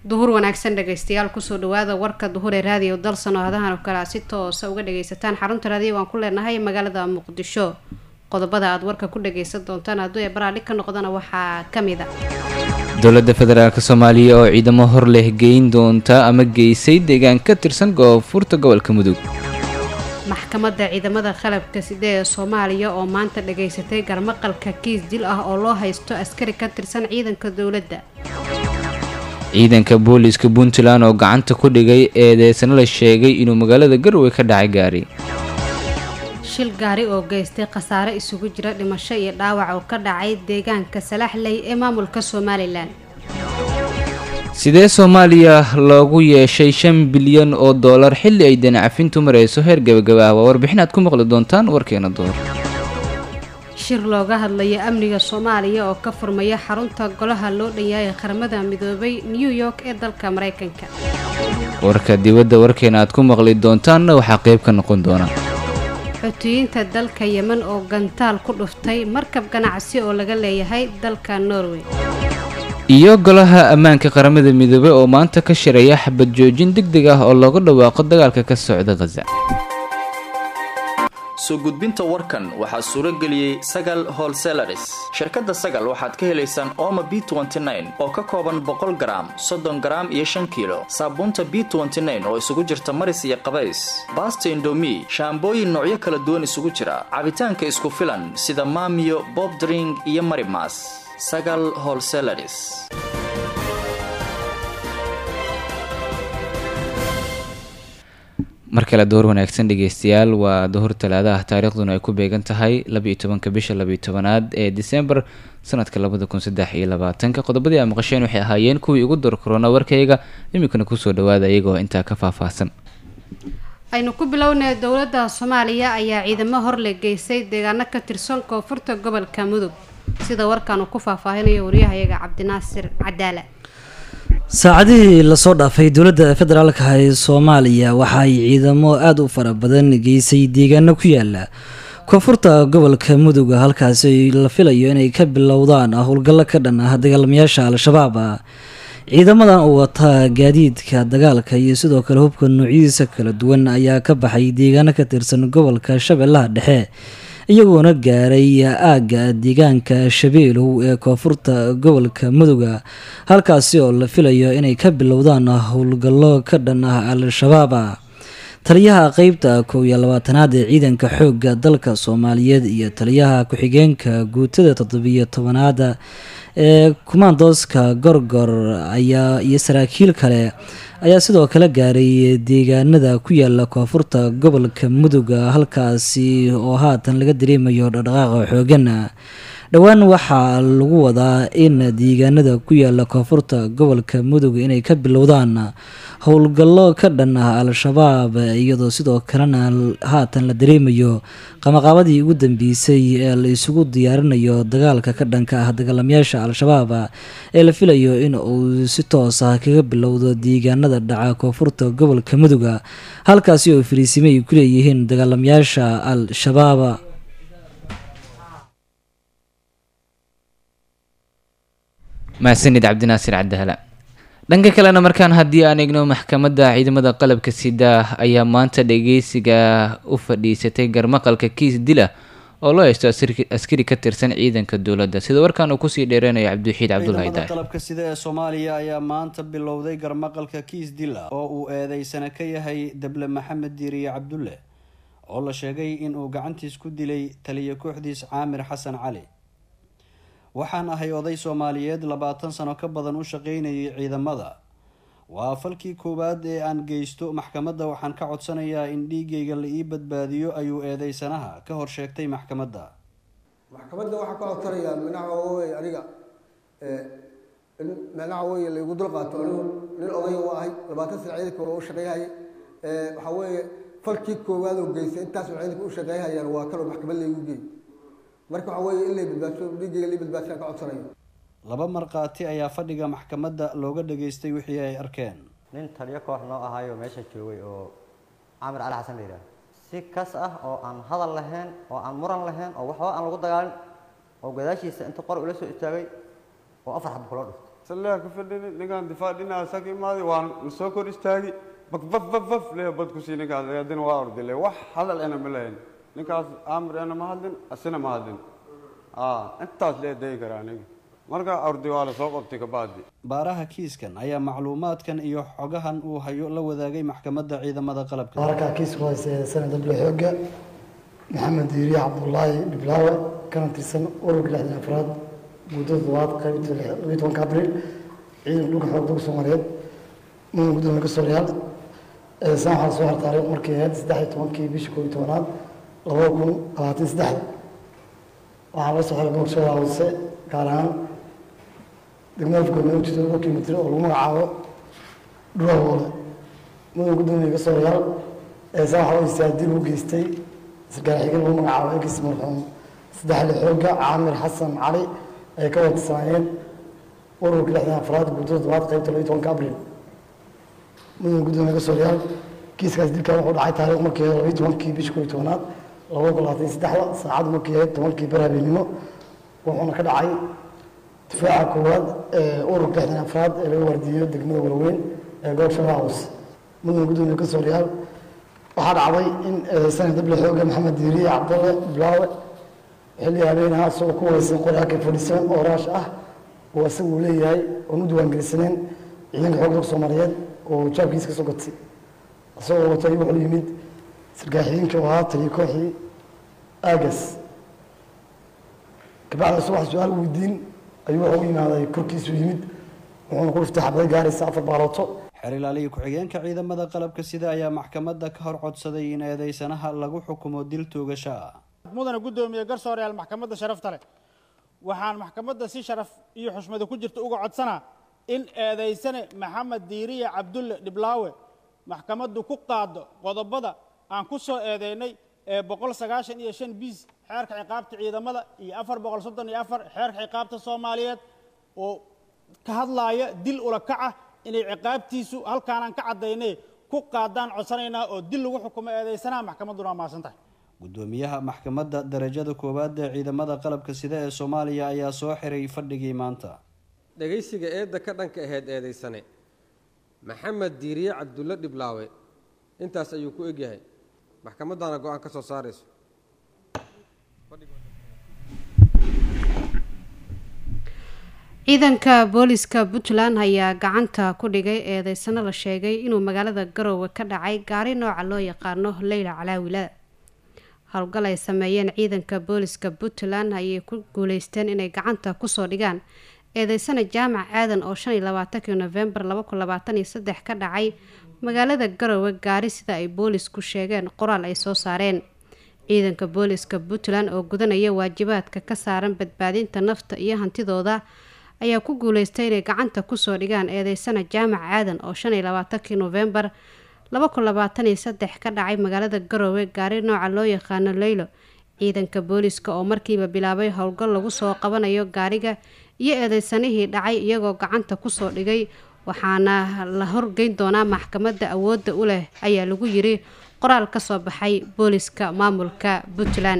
duhur wanaagsan dhagaystayaal kusoo dhawaada warka duhur ee raadiyo dalsan oo hadahan oo kale aad si toosa uga dhagaysataan xarunta raadiyo waan ku leenahay magaalada muqdisho qodobada aad warka ku dhagaysan doontaan hadduu ee baraadhig ka noqdana waxaa kamid a dowladda federaalk soomaaliya oo ciidamo hor leh geyn doonta ama geysay deegaan ka tirsan koonfurta gobolka mudug maxkamadda ciidamada qalabka side ee soomaaliya oo maanta dhagaysatay garmaqalka kiis dil ah oo loo haysto askari ka tirsan ciidanka dowladda ciidanka booliiska puntland oo gacanta ku dhigay eedeysana la sheegay inuu magaalada garowe ka dhacay gaari shil gaari oo geystay khasaare isugu jira dhimasho iyo dhaawac oo ka dhacay deegaanka salaxley ee maamulka somalilan sidee soomaaliya loogu yeeshay shan bilyan oo dollar xilli ay danacafintu marayso heer gabagaba ah waa warbixin aad ku maqli doontaan warkeena door shir looga hadlayo amniga soomaaliya oo ka furmaya xarunta golaha loo dhanyahay qaramada midoobay new york ee dalka maraykanka warka dibadda warkeena aad ku maqli doontaanna waxaa qayb ka noqon doona xuutiyiinta dalka yemen oo gantaal ku dhuftay markab ganacsi oo laga leeyahay dalka norway iyo golaha ammaanka qaramada midoobey oo maanta ka shiraya xabad joojin deg deg ah oo looga dhawaaqo dagaalka ka socda khaza soo gudbinta warkan waxaa suuro geliyey sagal holselaris shirkadda sagal waxaad ka helaysaan ooma b oo ka kooban boqol garaam soddon garaam iyo shan kiilo saabuunta b oo isugu jirta maris iyo qabays baasta indomi shaambooyin noocyo kala duwan isugu jira cabitaanka isku filan sida maamiyo bobdring iyo marimas sagal holselaris mar kale door wanaagsan dhegeystayaal waa duhur talaadaha taariikhduna ay ku beegan tahay labaiyo tobanka bisha labaiyo tobanaad ee december sanadka labada kun saddex iyo labaatanka qodobadii aa maqasheen waxay ahaayeen kuwii ugu door korona warkayga iminkana kusoo dhawaada iyagoo intaa ka faahfaahsan aynu ku bilownay dowladda soomaaliya ayaa ciidamo horle geysay deegaano ka tirsan koonfurta gobolka mudug sida warkan uu ku faahfaahinayo waryahayaga cabdinaasir cadaala saacadihii lasoo dhaafay dowladda federaalka ee soomaaliya waxa ay ciidamo aada u fara badan geysay deegaano ku yaala koonfurta gobolka mudug halkaasi la filayo inay ka bilowdaan howlgallo ka dhan ah dagaalamayaasha al-shabaab ciidamadan oo wata gaadiidka dagaalka iyo sidoo kale hubka noocyadiisa kala duwan ayaa ka baxay deegaano ka tirsan gobolka shabeellaha dhexe iyagoona gaaray aagga deegaanka shabeelow ee koonfurta gobolka muduga halkaasi oo la filayo inay ka bilowdaan howlgallo ka dhan ah al-shabaab taliyaha qeybta kow iyo labaatanaad ee ciidanka xoogga dalka soomaaliyeed iyo taliyaha ku-xigeenka guutada toddobiyo tobanaada ee kumaandooska gorgor ayaa iyo saraakiil kale ayaa sidoo kale gaaray deegaanada ku yaala koonfurta gobolka muduga halkaasi oo haatan laga dareemayo dhaqdhaqaaqa xoogan dhowaan waxaa lagu wadaa in deegaanada ku yaala koonfurta gobolka mudug inay ka bilowdaan howlgallo ka dhan ah al-shabaab iyadoo sidoo kalena haatan la dareemayo qamaqaabadii ugu dambeysay ee la isugu diyaarinayo dagaalka ka dhanka ah dagaalamayaasha al-shabaab ee la filayo in uu si toos ah kaga bilowdo deegaanada dhaca koonfurta gobolka muduga halkaasi oo fariisime ay ku leeyihiin dagaalamayaasha al-shabaab mahadsanid cabdinaasir cabdihala dhanka kalena markaan haddii aan eegno maxkamadda ciidamada qalabka sida ayaa maanta dhageysiga u fadhiisatay garmaqalka kiis dila oo loo haysto askari ka tirsan ciidanka dowladda sida warkaan uu kusii dheereynayo cabdiwaxiid cabdulahi ciidamada qalabka sida ee soomaaliya ayaa maanta bilowday garmaqalka kiis dila oo uu eedeysana ka yahay dable maxamed diiriye cabdulle oo la sheegay inuu gacantiis ku dilay taliya kooxdiis caamir xasan cali waxaan ahay oday soomaaliyeed labaatan sano ka badan u shaqeynayay ciidamada waa falkii koowaad ee aan geysto maxkamadda waxaan ka codsanayaa in dhiigayga la ii badbaadiyo ayuu eedeysanaha ka hor sheegtay maxkamadda maxkamadda waxaa ka codsanayaa minaha wey aniga in minaha wey laygu dulqaato anigu nin odaya u ahay labaatan sana ciidanka waa u shaqeeyhay waxaa weeye falkii koowaad oo geystay intaas ciidanka u shaqeeyhayaan waa kaloo maxkamad laygu geey marka waxaa weeye in lay badbaadso dhiigayga lai badbaadsan ka codsanayo laba markhaati ayaa fadhiga maxkamadda looga dhageystay wixii ay arkeen nin taliyo koox noo ahaayo meesha joogay oo camir cali xasan la yidhaha si kas ah oo aan hadal lahayn oo aan muran lahayn oo waxba aan lagu dagaalin oo gadaashiisa inta qor ula soo istaagay oo afar xab kula dhuftay salleha ka fadhini ninkaan difaac dhinaca saka imaaday waan soo kor istaagi bak baf baf baf lee bad ku sii ninkaas haddana waa ordile wax hadal ena ma lahayn ninkaas aamir ena ma hadlin asina ma hadlin intaas lee dayi karaa aniga marka ordi waa la soo qabtay kabacdi baaraha kiiskan ayaa macluumaadkan iyo xogahan uu hayo la wadaagay maxkamadda ciidamada qalabka baarkaa kiisku hayse sanad dable xooga maxamed diiriye cabdullaahi dhiblaawe kana tirsan ururka lixdan afraad muddo toddobaad qaybta labiyi tobanka abriil ciidanka dhulka xoog dalka soomaaliyeed mudan gudoomiye gasooryaal saan waxaa soo har taariikh markii ahayd saddex iyo tobankii bishii koob iyo tobanaad labada kun labaatan saddexda waxaa la soo xiray gobolshada hoose gaar ahaan degmada afgoodna u jirta laba kilomitir oo lagu magacaabo dhulahoole mudan gudoomiye gasooryaal saan waxaa weysaa dib u geystay sarkaal xigeen lagu magacaabo eegis marxuum saddexle xooga caamir xasan cali ay ka wadsanaayeen ururka lixdan afraad guddo toddobaad qaybta labiyi tobanka abriil mudan gudoomiye gasooryaal kiiskaas dilkan wuxuu dhacay taariikh markii ahayd labiyi tobankii bishii koob iyo tobanaad laba kun labaatan saddexda saacaddu markii ahayd tobankii bar habeenimo wuxuuna ka dhacay difaaca koowaad ee ururka lixdan afraad ee laga waardiyeyo degmada walaweyn ee gobolka shabeellaha hoose mudan gudoomiye gasooryaal waxaa dhacday in sanad dable xooga maxamed diiriye cabdalle bilaawe xilli habeenaha isagoo ku wareysan qori ak fadhiisan oo raash ah oo isagu uu leeyahay oon u diiwaangelisanayn ciidanka xoog dalka soomaaliyeed oo jaabkiisa ka soo gatay isagoo watay wuxuu yimid sarkaaxiyiinka oo ahaa taliyo kooxii aagas kabacda subax su-aal weydiin ayuu wuxuu u yimaaday korkiisu yimid wuxuuna ku dhiftay xabday gaaraysa afar baalooto xeer ilaaliya ku-xigeenka ciidamada qalabka sida ayaa maxkamadda ka hor codsaday in eedeysanaha lagu xukumo dil toogasho ah mudana guddoomiye garsooreyaal maxkamadda sharafta leh waxaan maxkamadda si sharaf iyo xushmada ku jirta uga codsanaa in eedeysane maxamed diiriye cabdulle dhiblaawe maxkamaddu ku qaado qodobada aan ku soo eedeynay ee boqol sagaashan iyo shan biis xeerka ciqaabta ciidamada iyo afar boqol soddon iyo afar xeerka ciqaabta soomaaliyeed oo ka hadlaaya dil ula kaca inay ciqaabtiisu halkaanaan ka caddaynay ku qaadaan codsanaynaa oo dil lagu xukumo eedeysanaha maxkamadduna waa mahadsan tahay gudoomiyaha maxkamadda darajada koowaad ee ciidamada qalabka sida ee soomaaliya ayaa soo xiray fadhigii maanta dhegaysiga eedda ka dhanka ahayd eedaysane maxamed diiriye cabdulle dhiblaawe intaas ayuu ku egyahay maxkamaddaana go-aan ka soo saarayso ciidanka booliska puntland ayaa gacanta ku dhigay eedeysano la sheegay inuu magaalada garoowe ka dhacay gaari nooca loo yaqaano leyla calaawila howlgal ay sameeyeen ciidanka booliska puntland ayay ku guuleysteen inay gacanta kusoo dhigaan eedeysana jaamac aadan oo shan iyo labaatankii nofembar laba kun labaatan iyo saddex ka dhacay magaalada garoowe gaari sida ay boolisku sheegeen qoraal ay soo saareen ciidanka booliska puntland oo gudanaya waajibaadka ka saaran badbaadinta nafta iyo hantidooda ayaa ku guuleystay inay gacanta kusoo dhigaan eedeysana jaamac aadan oo shan iyo labaatankii nofembar laba kun labaatan iyo saddex ka dhacay magaalada garoowe gaari nooca loo yaqaano leylo ciidanka booliska oo markiiba bilaabay howlgal lagu soo qabanayo gaariga iyo eedeysanihii dhacay iyagoo gacanta kusoo dhigay waxaana la horgeyn doonaa maxkamadda awoodda u leh ayaa lagu yiri qoraal ka soo baxay booliska maamulka puntland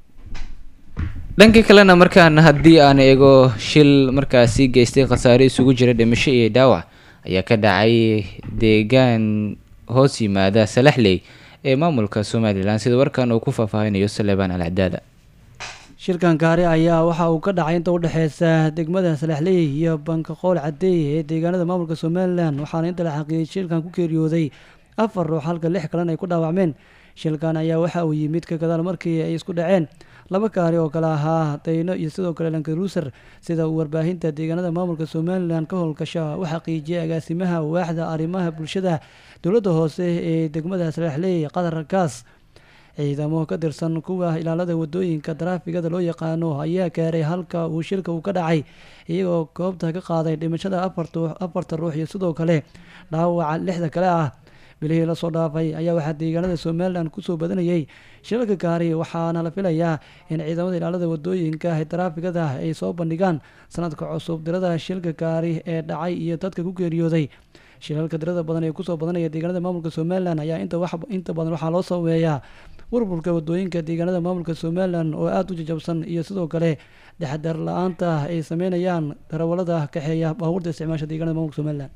dhanka kalena markaan haddii aan eego shil markaasi geystay khasaare isugu jira dhimasho iyo dhaawac ayaa ka dhacay deegaan hoos yimaada salaxley ee maamulka somalilan sida warkan uu ku faahfaahinayo saleebaan alcadaada shirkan gaari ayaa waxa uu ka dhacay inta udhexeysa degmada salaxley iyo bankaqool cadeey ee deegaanada maamulka somalilan waxaana inta la xaqiiyay shilkan ku geeriyooday afar ruux halka lix kalena ay ku dhaawacmeen shilkan ayaa waxa uu yimid ka gadaal markii ay isku dhaceen laba gaari oo kale ahaa dayno iyo sidoo kale lankaruuser sida uu warbaahinta deegaanada maamulka somalilan ka howlgasha u xaqiijiyay agaasimaha waaxda arrimaha bulshada dowladda hoose ee degmada salaxley qatar gaas ciidamo ka tirsan kuwa ilaalada wadooyinka taraafigada loo yaqaano ayaa gaaray halka uu shilka uu ka dhacay iyagoo goobta ka qaaday dhimashada afarta ruux iyo sidoo kale dhaawaca lixda kale ah bilihii lasoo dhaafay ayaa waxaa deegaanada somalilan kusoo badanayay shilalka gaari waxaana la filayaa in ciidamada ilaalada wadooyinka ee taraafigada ay soo bandhigaan sanadka cusub dirada shilka gaari ee dhacay iyo dadka ku geeriyooday shilalka dirada badan ee kusoo badanaya deegaanada maamulka somalilan ayaa inta badan waxaa loo sameeyaa burburka wadooyinka deegaanada maamulka somalilan oo aada u jajabsan iyo sidoo kale dhexdar la-aanta ay sameynayaan darawalada kaxeeya baabuurta isticmaasha deegaanada maamulka somalilan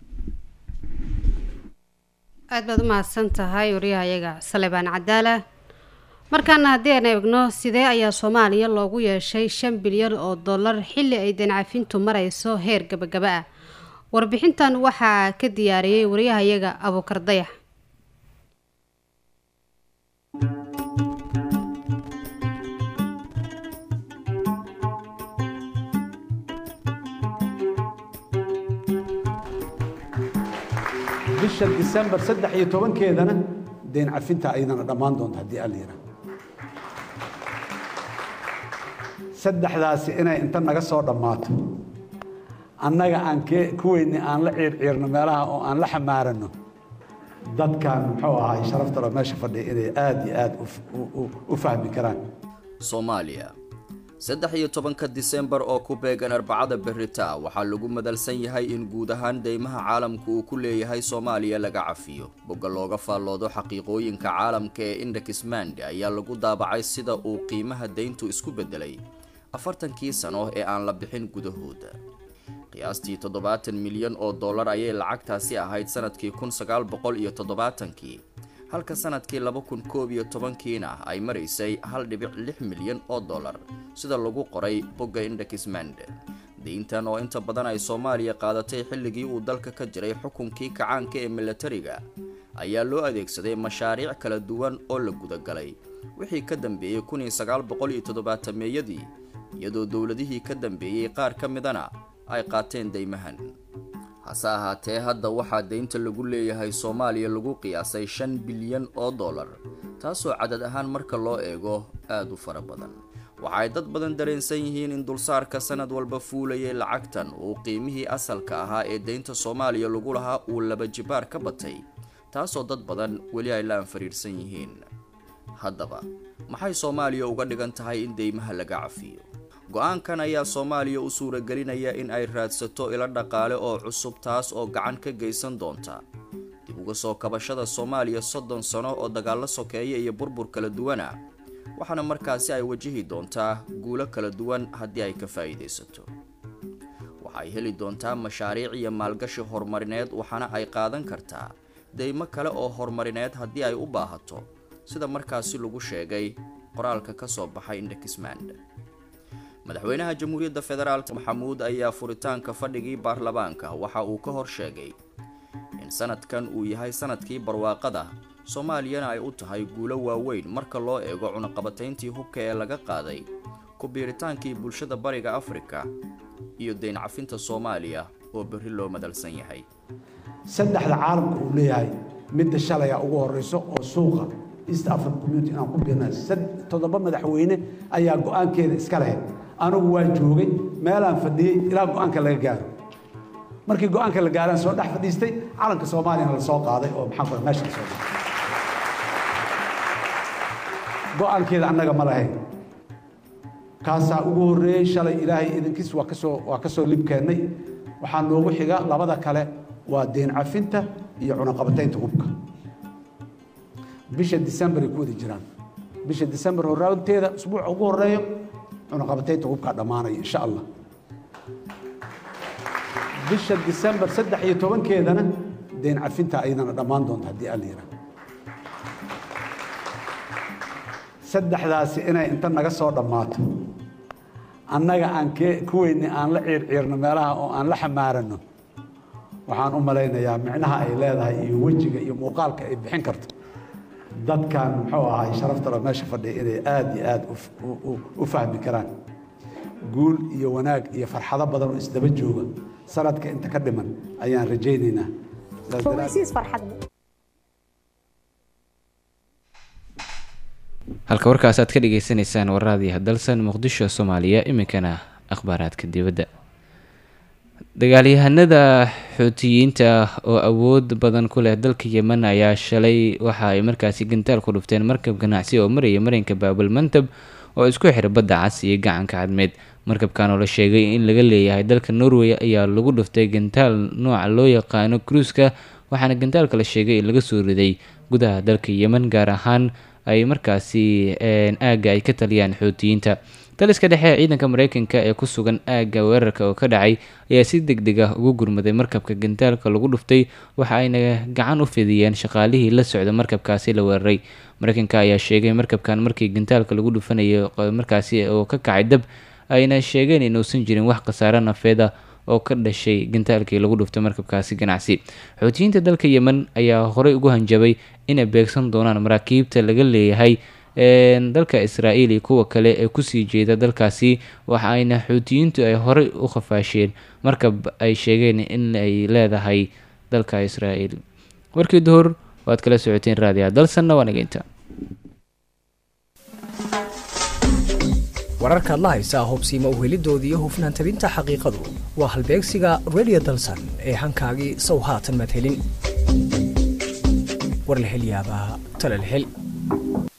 aad baad u mahadsan tahay wariyahayaga salebaan cadaala markaana haddii aan eegno sidee ayaa soomaaliya loogu yeeshay shan bilyan oo dollar xilli ay dancafintu marayso heer gabagaba ah warbixintan waxaa ka diyaariyey wariyahayaga abuukar dayax bisha disembar saddex iyo tobankeedana deen cafinta ayadana dhammaan doonta haddii alla yidhaah saddexdaasi inay inta naga soo dhammaato annaga aan kee kuweyni aan la ciirciirno meelaha oo aan la xamaarano dadkan muxuu ahay sharaftalo meesha fadhiya inay aada iyo aada u fahmi karaan soomaaliya saddex iyo tobanka disembar oo ku beegan arbacada berita waxaa lagu madalsan yahay in guud ahaan deymaha caalamku uu ku leeyahay soomaaliya laga cafiyo bogga looga faalloodo xaqiiqooyinka caalamka ee indexmand ayaa lagu daabacay sida uu qiimaha deyntu isku beddelay afartankii sano ee aan la bixin gudahooda qiyaastii toddobaatan milyan oo dollar ayay lacagtaasi ahayd sanadkii kun sagaal boqol iyo toddobaatankii halka sanadkii laba kun koob iyo tobankiina ay maraysay hal dhibic lix milyan oo dollar sida lagu qoray bogga indexmand deyntan oo inta badan ay soomaaliya qaadatay xilligii uu dalka ka jiray xukunkii kacaanka ee milatariga ayaa loo adeegsaday mashaariic kala duwan oo la gudagalay wixii ka dambeeyey kun iyo sagaal boqol iyo toddobaatameeyadii iyadoo dowladihii ka dambeeyey qaar ka midana ay qaateen deymahan hase ahaatee hadda waxaa deynta lagu leeyahay soomaaliya lagu qiyaasay shan bilyan oo dollar taasoo cadad ahaan marka loo eego aada u fara badan waxa ay dad badan dareensan yihiin in dulsaarka sanad walba fuulayay lacagtan uu qiimihii asalka ahaa ee deynta soomaaliya lagu lahaa uu laba jibaar ka batay taasoo dad badan weli ay la anfariirsan yihiin haddaba maxay soomaaliya uga dhigan tahay in deymaha laga cafiyo go-aankan ayaa soomaaliya u suuragelinaya in ay raadsato ilo dhaqaale oo cusub taas oo gacan ka geysan doonta dib uga soo kabashada soomaaliya soddon sano oo dagaallo sokeeya iyo burbur kala duwana waxaana markaasi ay wajihi doontaa guulo kala duwan haddii ay ka faa'iidaysato waxay heli doontaa mashaariic iyo maalgashi horumarineed waxaana ay qaadan kartaa deymo kale oo horumarineed haddii ay u baahato sida markaasi lagu sheegay qoraalka ka soo baxay indexmand madaxweynaha jamhuuriyadda federaalk maxamuud ayaa furitaanka fadhigii baarlamaanka waxa uu ka hor sheegay in sanadkan uu yahay sanadkii barwaaqada soomaaliyana ay u tahay guulo waaweyn marka loo eego cunaqabatayntii hubka ee laga qaaday ku-biiritaankii bulshada bariga afrika iyo deyn cafinta soomaaliya oo berri loo madalsan yahay saddexda caalamka uu leeyahay midda shalaya ugu horeyso oo suuqa east african community inaan ku biirna toddoba madaxweyne ayaa go-aankeeda iska lahayd anigu waa joogay meelaan fadhiyey ilaa go-aanka laga gaaro markii go-aanka la gaaraan soo dhex fadhiistay calanka soomaaliyana la soo qaaday oo maxaa ku meesha la soo qaaday go-aankeeda annaga ma lahayn kaasaa ugu horreeyey shalay ilaahay idankiis waa kasoo waa kasoo libkeennay waxaa noogu xiga labada kale waa deen cafinta iyo cunaqabataynta hubka bisha december ay ku wada jiraan bisha december horaanteeda usbuuca ugu horeeyo cunaqabataynta hubkaa dhammaanaya insha allah bisha december saddex iyo tobankeedana deen cafinta ayadana dhammaan doonta haddii alla yidhaah saddexdaasi inay inta naga soo dhammaato annaga aan kee kuweyni aan la ciirciirno meelaha oo aan la xamaarano waxaan u malaynayaa micnaha ay leedahay iyo wejiga iyo muuqaalka ay bixin karto dadkan muxuu ahay sharaftalo meesha fadhiya inay aada iyo aada u fahmi karaan guul iyo wanaag iyo farxado badan oo isdaba jooga sanadka inta ka dhiman ayaan rajaynaynaa halka warkaas aad ka dhagaysanaysaan warraadii hadalsan muqdisho soomaaliya iminkana akhbaaraadka dibadda dagaalyahanada xuutiyiinta oo awood badan ku leh dalka yemen ayaa shalay waxa ay markaasi gantaal ku dhufteen markab ganacsi oo maraya marinka baabul mantab oo isku xira badda cas iyo gacanka cadmeed markabkan oo la sheegay in laga leeyahay dalka norway ayaa lagu dhuftay gantaal nooca loo yaqaano cruiska waxaana gantaalka la sheegay in laga soo riday gudaha dalka yemen gaar ahaan ay markaasi aagga ay ka taliyaan xoutiyiinta taliska dhexe ee ciidanka mareykanka ee ku sugan aagga weerarka oo ka dhacay ayaa si deg deg ah ugu gurmaday markabka gantaalka lagu dhuftay waxa ayna gacan u fidiyeen shaqaalihii la socda markabkaasi la weeraray mareykanka ayaa sheegay markabkan markii gantaalka lagu dhufanayo markaasi oo ka kacay dab ayna sheegeen inuusan jirin wax khasaare nafeed ah oo ka dhashay gantaalkii lagu dhuftay markabkaasi ganacsi xoutiyiinta dalka yemen ayaa horey ugu hanjabay inay beegsan doonaan maraakiibta laga leeyahay dalka israa'iil iyo kuwa kale ee kusii jeeda dalkaasi waxa ayna xuutiyiintu ay horey u khafaasheen markab ay sheegeen in ay leedahay dalka israa'iil warkii duhur waad kala socoteen raadiya dalsanna waa nageynta wararkaad la haysaa hubsiima uhelidooda iyo hufnaan tabinta xaqiiqadu waa halbeegsiga radio dalsan ee hankaagii sow haatan madhelin war la hel yaabaa talal hel